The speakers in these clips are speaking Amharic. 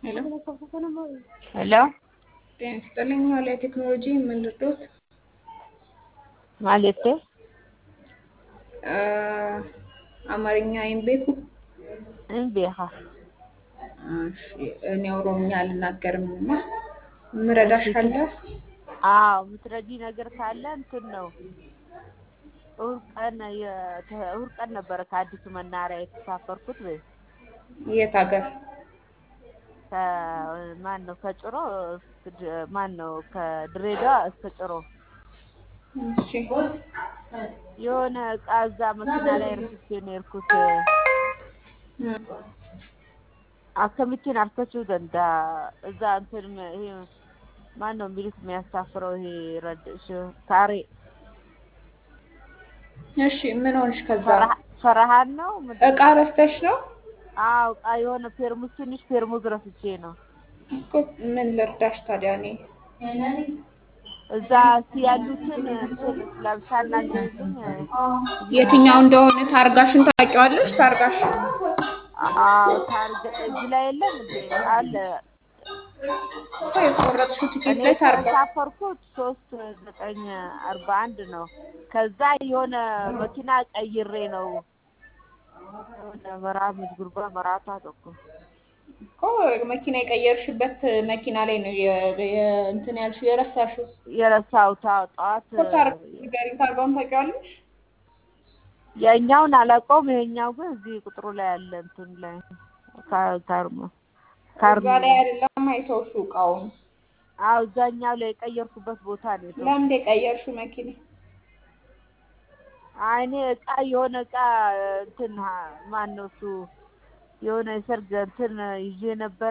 ሄሎ ሄሎ ጤና ይስጥልኝ። ዋልያ ቴክኖሎጂ ምን ልርዶት? ማለቴ አማርኛ ይንቤኩ? እንቤኻ እሺ፣ እኔ ኦሮምኛ አልናገርም እና ምረዳሽ ካለ አዎ የምትረጂ ነገር ካለ እንትን ነው እሑድ ቀን የተ- እሑድ ቀን ነበረ ከአዲሱ መናኸሪያ የተሳፈርኩት በይ የት ሀገር? ከማን ነው ከጭሮ እስክ- ማን ነው ከድሬዳዋ እስከ ጭሮ እሺ የሆነ እቃ እዛ መኪና ላይ ረስቼ ነው የሄድኩት እም፣ akkamitti harkachuu danda'a እዛ እንትን ይሄ ማን ነው የሚሉት የሚያሳፍረው ይሄ ረድ ሽ- ታሬ እሺ ምን ሆንሽ? ከዛ ፈርሃ- ፈርሃን ነው ምንድን እቃ ነው? ረስተሽ ነው አዎ እቃ የሆነ ፔርሙዝ ትንሽ ፔርሙዝ ረስቼ ነው እኮ። ምን ልርዳሽ ታዲያ? እኔ እዛ እስኪ ያሉትን እንትን ለብሳና ግልኝ የትኛው እንደሆነ ታርጋሽን ታውቂዋለሽ? ታርጋሽ አዎ ታርገ እዚህ ላይ የለም እንዴ አለ እኮ የቆረጥሽው ትኬት እኔ ላይ ታርጋ የተሳፈርኩት ሶስት ዘጠኝ አርባ አንድ ነው ከዛ የሆነ መኪና ቀይሬ ነው የሆነ መራ ምድጉርባ መራቷ ተኩ እኮ መኪና የቀየርሽበት መኪና ላይ ነው የ- የ- እንትን ያልሽው የረሳሽው የረሳሁት አዎ ጠዋት እኮ ታርጋ ንገሪኝ። ታርጋውን ታውቂዋለሽ? የኛውን አላውቀውም ይሄኛው ግን እዚህ ቁጥሩ ላይ አለ እንትን ላይ ካ- ካርማ ካርማ እዛ ላይ አይደለም አይተውሽው እቃውን። አዎ እዛኛው ላይ የቀየርኩበት ቦታ ነው የተወው። ለምን የቀየርሽው መኪና? አይ እኔ እቃ የሆነ እቃ እንትን ሀ- ማን ነው እሱ የሆነ የሰርግ እንትን ይዤ ነበረ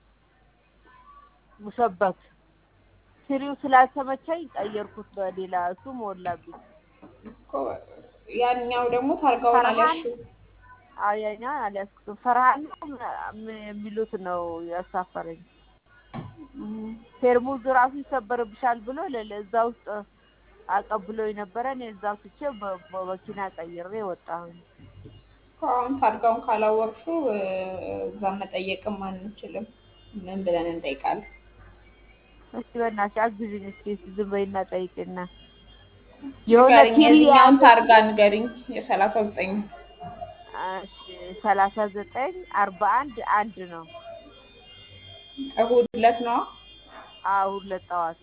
ሙሸበት ትሪው ስላልተመቸኝ ቀየርኩት በሌላ እሱ ሞላብኝ። እኮ ያኛው ደግሞ ታርጋውን ፈርሃን አልያዝሽው። አዎ ያኛውን አልያዝኩትም። ፈርሃን ነው ም- የሚሉት ነው ያሳፈረኝ። እም፣ ፔርሙዝ ራሱ ይሰበርብሻል ብሎ ለ- እዛ ውስጥ አቀብሎኝ ነበረ። እኔ እዛው ትቼ በ- በመኪና ቀይሬ ወጣሁኝ። እኮ አሁን ታርጋውን ካላወቅሽው እ፣ እዛ መጠየቅም አንችልም። ምን ብለን እንጠይቃለን? እስቲ በእናትሽ አግዥኝ እስኪ እስኪ ዝም በይና ጠይቂና የሆነ ንገሪኝ፣ ቲሪ የዚህኛውን የያዘ ታርጋ ንገሪኝ። የሰላሳ ዘጠኝ እሺ ሰላሳ ዘጠኝ አርባ አንድ አንድ ነው። እሑድ ዕለት ነዋ። አዎ ሁለት ጠዋት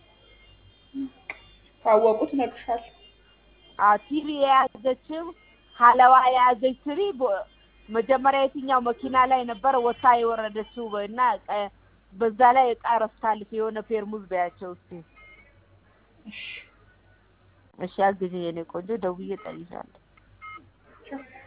ካወቁት እነግርሻለሁ። አዎ ቲሪ የያዘችው ሀለዋ የያዘች ትሪ በ- መጀመሪያ የትኛው መኪና ላይ ነበረ ወታ የወረደችው እና ቀ- በዛ ላይ እቃ ረስታለች የሆነ ፔርሙዝ በያቸው እስኪ እሺ እሺ አግዥኝ የኔ ቆንጆ ደውዬ እጠይቅሻለሁ። ቻው።